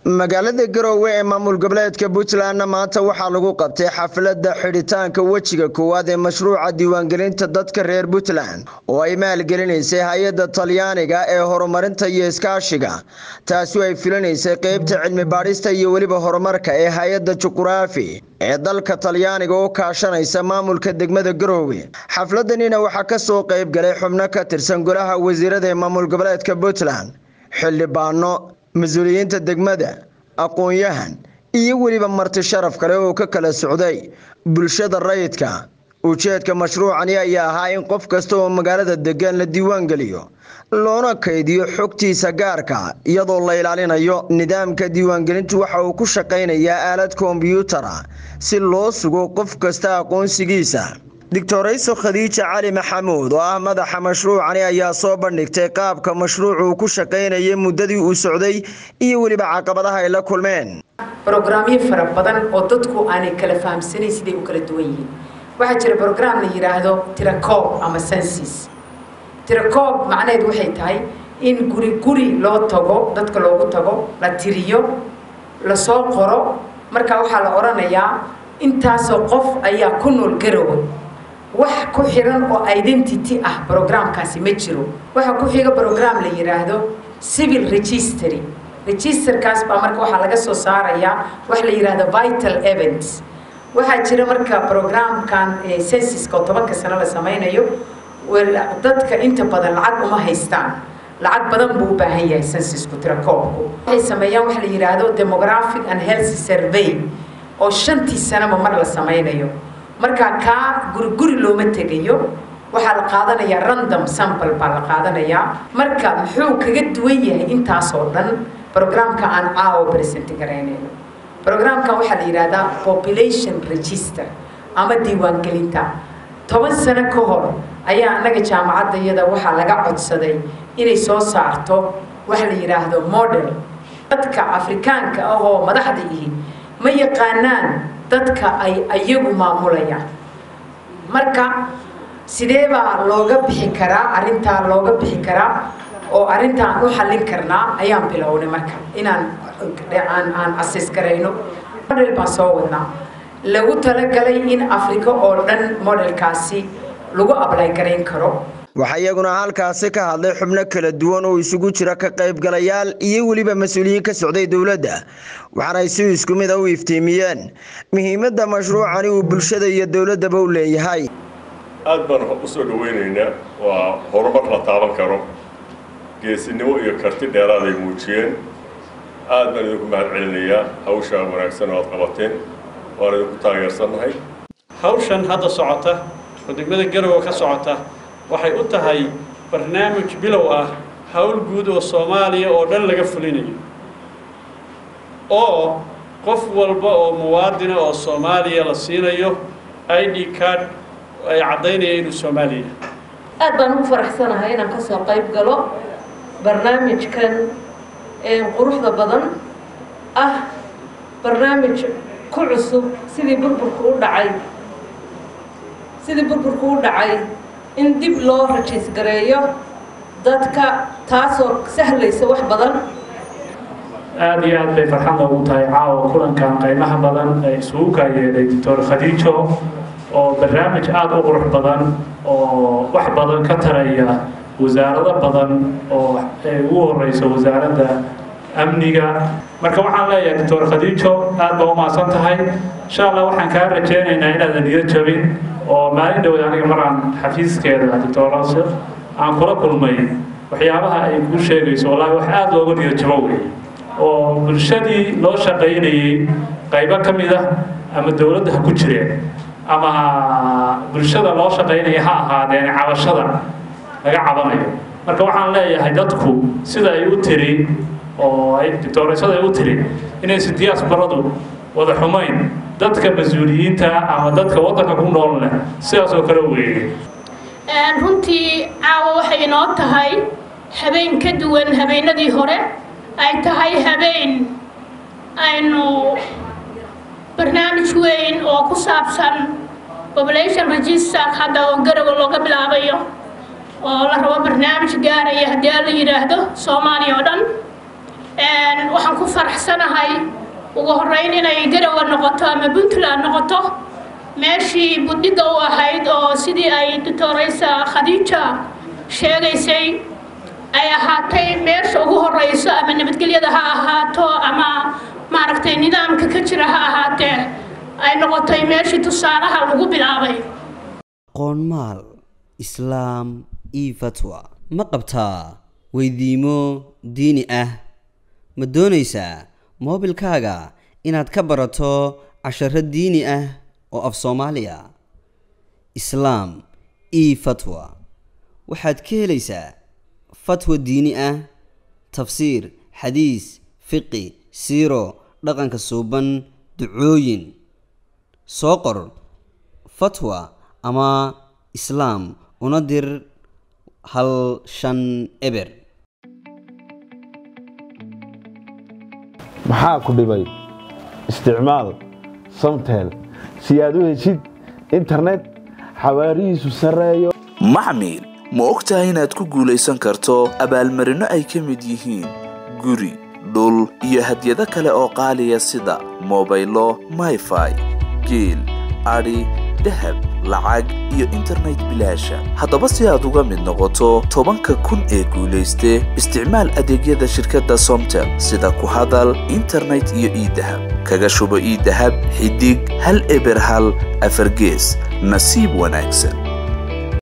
magaalada garoowe ee maamul goboleedka puntlandna maanta waxaa lagu qabtay xafladda xidhitaanka wejiga koowaad ee mashruuca diiwaangelinta dadka reer puntland oo ay maalgelinaysay hay-adda talyaaniga ee horumarinta iyo iskaashiga taasi ay filinaysay qeybta cilmi baadhista iyo weliba horumarka ee hay-adda juquraafi ee dalka talyaaniga oo kaashanaysa maamulka degmada garoowe xafladanina waxaa kasoo qeyb galay xubno ka tirsan golaha wasiirada ee maamul goboleedka puntland xildhibaano mas-uuliyiinta degmada aqoon-yahan iyo weliba marti sharaf kale oo ka kala socday bulshada rayidka ujeedka mashruucani ayaa ahaa in qof kasta oo magaalada degan la diiwaan geliyo loona kaydiyo xogtiisa gaarka iyadoo la ilaalinayo nidaamka diiwaangelintu waxa uu ku shaqaynayaa aalad kombyuutara si loo sugo qof kasta aqoonsigiisa doctorayso khadiija cali maxamuud oo ah madaxa mashruucani ayaa soo bandhigtay qaabka mashruucu uu ku shaqaynayay muddadii uu socday iyo weliba caqabadaha ay la kulmeen brograamyo fara badan oo dadku aanay kala fahamsanayn siday u kala duwan yihiin waxaa jira brograam la yidhaahdo tirakoob ama sensis tirakoob macnaheed waxay tahay in guri guri loo tago dadka loogu tago la tiriyo lasoo qoro markaa waxaa la odhanayaa intaasoo qof ayaa ku nool garowe wax ku xiran oo identity ah brograamkaasi ma jiro waxaa ku xiga brogram la yidhaahdo civil registry registerkaas baa marka waxaa laga soo saarayaa wax la yidhaahdo vital events waxaa jira marka brograamkan sensiska oo tobanka sano la samaynayo dadka inta badan lacag uma haystaan lacag badan buu u baahan yahay sensisku tirakoobku waxay sameeyaan waxa la yidhaahdo demographic and health survey oo shantii sanaba mar la samaynayo markaa kaa guriguri looma tegayo waxaa la qaadanayaa random sample baa la qaadanayaa marka muxuu kaga duwan yahay intaasoo dhan brograamka aan caawo present garaynayno brograamkan waxaa la yidhaahdaa population register ama diiwaangelinta toban sano ka hor ayaa annaga jaamacadda iyada waxaa laga codsaday inay soo saarto waxa la yidhaahdo model dadka afrikaanka ah oo madaxda ihi ma yaqaanaan dadka ay ayagu maamulayaan marka sidee baa looga bixi karaa arrintaa looga bixi karaa oo arrintaan u xallin karnaa ayaan bilownay marka inaan aan aan ases garayno model baan soo wadnaa lagu talagalay in africa oo dhan modelkaasi lagu ablay garayn karo waxaa iyaguna halkaasi ka hadlay xubno kala duwan oo isugu jira ka qaybgalayaal iyo weliba mas-uuliyiin ka socday dowladda waxaana ay si isku mid a u iftiimiyeen muhiimadda mashruucani uu bulshada iyo dowladdaba u leeyahay aad baan u soo dhaweynaynaa waa horumar la taaban karo geesinimo iyo karti dheeraad ay muujiyeen aad baan idinku mahad celinayaa hawshaa wanaagsan oo aad qabateen waan idinku taageersannahay hawshan hadda socota oo degmada garowe ka socota waxay u tahay barnaamij bilow ah hawl guud oo soomaaliya oo dhan laga fulinayo oo qof walba oo muwaadina oo soomaaliya la siinayo i d card ay caddaynaya inuu soomaaliya aad baan ugu faraxsanahay inaan ka soo qayb galo barnaamijkan quruxda badan ah barnaamij ku cusub sidii burburku u dhacay sidii burburku u dhacay in dib loo rajiis gareeyo dadka taasoo sahlaysa wax badan aada iyo aad bay farxad noogu tahay caawa kulankan qaymaha badan ee isugu kaayeeday doctor khadiijo oo barnaamij aada u qurux badan oo wax badan ka taraya wasaarado badan oo ay ugu horeyso wasaaradda amniga marka waxaan leeyahay doctor khadiijo aad baa umahadsan tahay insha allah waxaan kaa rajeynaynaa inaadan niyad jabin oo maalin dhowd aniga maraan xafiiskeeda doctor aan kula kulmay waxyaabaha ay kuu sheegayso wallaahi wax aada looga niyad jabo wey oo bulshadii loo shaqaynayay qaybo ka mid ah ama dowladda ha ku jireen ama bulshada loo shaqaynaya ha ahaadeen cabashada laga cabanayo marka waxaan leeyahay dadku sida ay u tiri oo ay doctooreysada ay u tiri inaysan diyaasbaradu wada xumayn dadka mas-uuliyiinta ama dadka waddanka ku nool leh sidaas oo kale weeye runtii caawa waxay inoo tahay habeen ka duwan habeenadii hore ay tahay habeen aynu barnaamij weyn oo ku saabsan population register hadda oo garowe looga bilaabayo oo la rabo barnaamij gaaraya haddii la yidhaahdo soomaaliya oo dhan waxaan ku faraxsanahay ugu horeyn inay garawa noqoto ama puntland noqoto meeshii budhiga u ahayd oo sidii ay doctoraysa khadiija sheegaysay ay ahaatay meesha ugu horeyso ama nabadgelyada ha ahaato ama maaragtay nidaamka ka jira ha ahaatee ay noqotay meeshii tusaalaha lagu bilaabay qoonmaal islaam io fatwa ma qabtaa weydiimo diini ah ma doonaysaa moobilkaaga inaad ka barato casharo diini ah oo af soomaaliya islaam io fatwa waxaad ka helaysaa fatwa diini ah tafsiir xadiis fiqi siiro dhaqanka suuban ducooyin soo qor fatwa ama islaam una dir hal shan eber maxaa ku dhibay isticmaal samtel si aad u heshid internet xawaarihiisu sarreeyo maxmil ma og tahay inaad ku guulaysan karto abaalmarinno ay ka mid yihiin guri dhul iyo hadyado kale oo qaaliya sida mobaylo mayfai geel adhi dahab lacag iyo internet bilaasha haddaba si aad uga mid noqoto tobanka kun ee guulayste isticmaal adeegyada shirkadda somtel sida ku hadal internet iyo iidahab kaga shubo iidahab xidig hal eber hal afargees nasiib wanaagsan